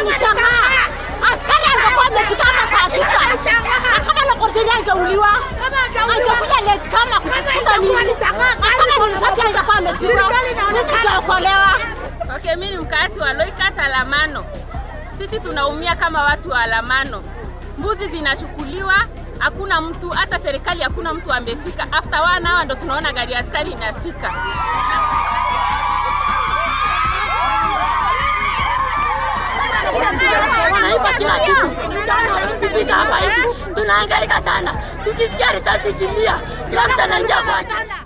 nishangaa. Askari angekuwa amefika hapa saa sita. Na kama Lokortini angeuliwa. Angekuja late kama kukuta nini. Kama ni risasi angekuwa amepigwa. Mimi tutaokolewa. Okay, mimi ni mkazi wa Loikas Alamano. Sisi tunaumia kama watu wa Alamano. Mbuzi zinachukuliwa, hakuna mtu, hata serikali hakuna mtu amefika. After one hour ndo tunaona gari ya askari inafika. wanaiba kila kitu. Jana wakifika hapa hivi tunahangaika sana, tukisikia risasi ikilia, kila mtu anaingia kwake.